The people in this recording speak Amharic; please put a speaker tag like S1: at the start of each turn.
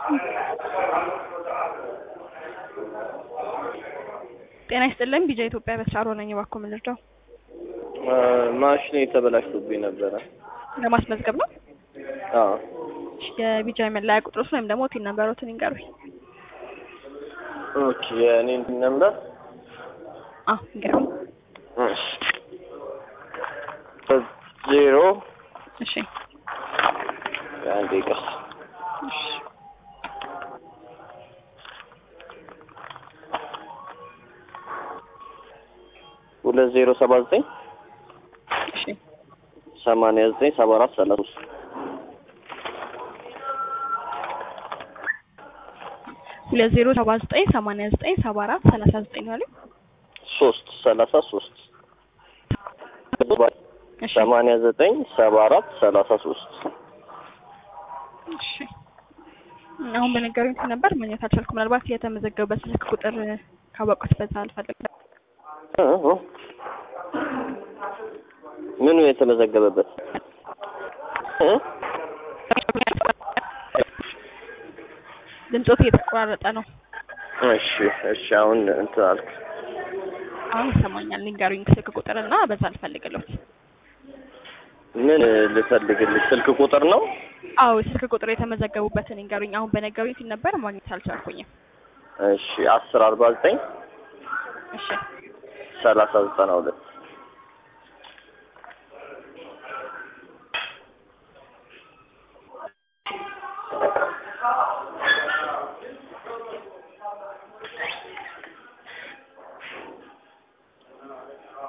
S1: ጤና ይስጥልን ቢጃ ኢትዮጵያ በስራሮ ነኝ። እባክዎ ምን ልርዳው?
S2: ማሽኔ ተበላሽቶብኝ ነበረ።
S1: ለማስመዝገብ ነው።
S2: አዎ
S1: የቢጃ መለያ ቁጥሮስ ወይም ደግሞ ቲን ነምበሮትን ይንገሩኝ።
S2: ኦኬ የእኔን ነምበር
S1: አዎ ይንገሩኝ።
S2: እሺ ዜሮ
S1: እሺ
S2: አንዴ ይቅርታ
S1: እሺ
S2: ሁለት ዜሮ ሰባ ዘጠኝ
S1: እሺ
S2: ሰማንያ ዘጠኝ ሰባ አራት ሰላሳ ሶስት
S1: ሁለት ዜሮ ሰባ ዘጠኝ ሰማንያ ዘጠኝ ሰባ አራት ሰላሳ ዘጠኝ ነው ያሉኝ።
S2: ሶስት ሰላሳ ሶስት
S1: እሺ
S2: ሰማንያ ዘጠኝ ሰባ አራት ሰላሳ ሶስት
S1: እሺ አሁን በነገሩኝ እንትን ነበር ማግኘት አልቻልኩም። ምናልባት የተመዘገበበት ስልክ ቁጥር ካወቁት በዛ አልፈልግም።
S2: ምኑ የተመዘገበበት እ?
S1: ድምፆት እየተቆራረጠ ነው።
S2: እሺ እሺ አሁን እንትን አልክ
S1: አሁን ይሰማኛል። ንገሩኝ ስልክ ቁጥር እና በዛ አልፈልግለት።
S2: ምን ልፈልግልሽ ስልክ ቁጥር ነው
S1: አዎ ስልክ ቁጥር የተመዘገቡበትን ንገሩኝ። አሁን በነገሩኝ ሲል ነበር ማግኘት አልቻልኩኝም።
S2: እሺ አስር አርባ ዘጠኝ
S1: እሺ
S2: ሰላሳ ዘጠና ሁለት